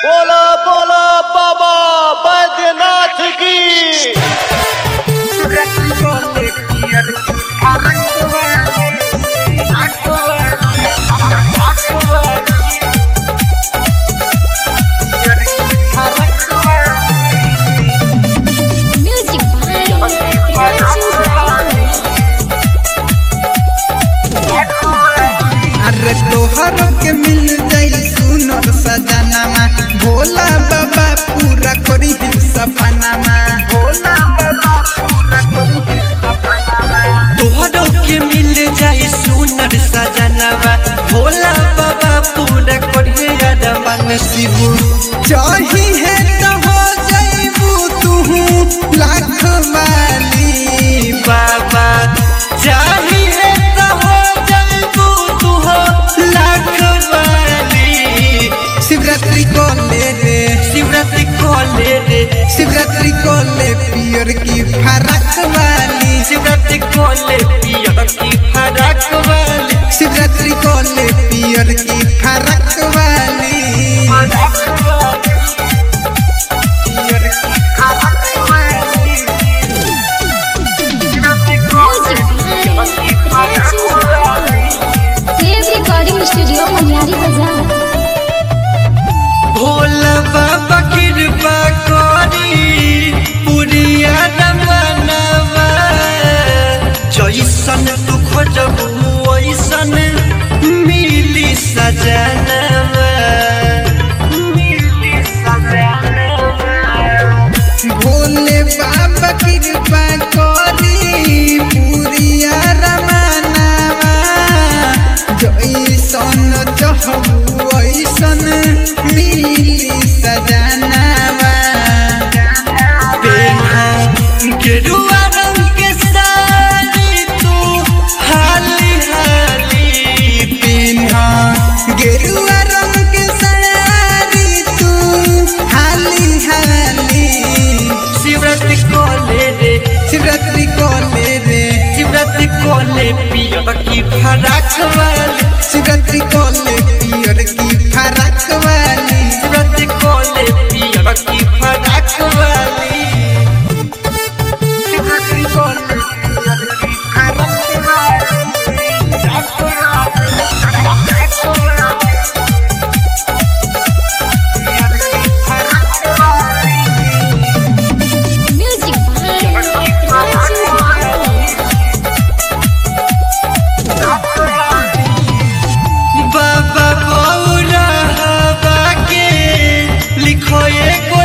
बोला बोला बाबा बैद्यनाथ की Music अरे तोहर के मिल जाई सुनर सजनामा भोला बाबा पूरा करी सपनामा भोला बाबा पूरा करी तोहरो के मिल जाई सुनर सजनवा भोला बाबा पूरा करिए अरमान शिव चाही है तो हो जाइबू तू लाख वाली बाबा चाहिए तो हो जल्बू तू हो लाख वाली शिवरात्रि को ले रे शिवरात्रि को ले रे शिवरात्रि को ले पियर की फरक वाली शिवरात्रि को ले पियर की फरक वाली शिवरात्रि को ले पियर की फरक वाली रिकॉर्डिंग स्टूडियो मनियारी बाजार भोला बाबा कृपा करी पुरिया रमनवा जैसन तू खोजबू वैसन मिली सजनवा मिली सजनवा भोले बाबा कृपा करी पुरिया रमनावा जैसन चहबू ऐसन मिली सजनावा पेन्हा गेरुआ रंग के साड़ी तू हाली हाली पिन्हा गेरुआ रंग के साड़ी तू हाली हाली शिवरात्रि को ले रे शिवरात्रि को ले रे शिवरात्रि को ले पियर की फराक वाली शिवरात्रि को ले पियर की फरक वाली शिवरात्रि को ले पियर की फराक वाली शिवरात्रि को ले पियर की फरक म्यूजिक बाबा बौरा हवा के लिखो एगो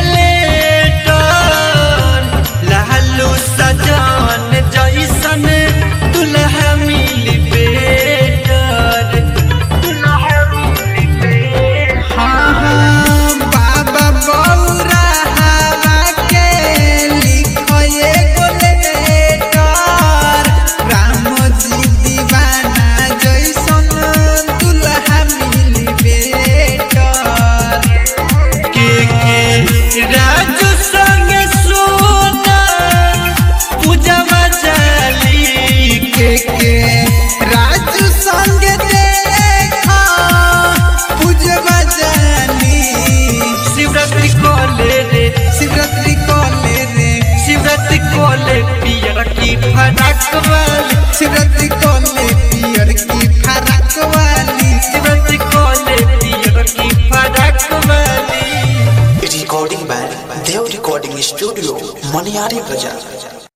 लेटर लालू सजन जैसन दुल्हा मिली बेटर दुल्हा मिली बेटर हाँ हाँ बाबा बौरा हवा के लिखो एगो लेटर राम जी दीवाना जैसन दुल्हा मिली बेटर के के राजू संग सोना पूजवा जाली के के राजू संग देखा पूजवा जानी शिवरात्रि को ले रे शिवरात्रि को ले रे शिवरात्रि को ले पियर की फराक वाली शिवरात्रि को ले पियर की फरक वाली शिवरात्रि को ले पियर की फराक वाली recording by Dev Recording Studio, Maniari Bazaar.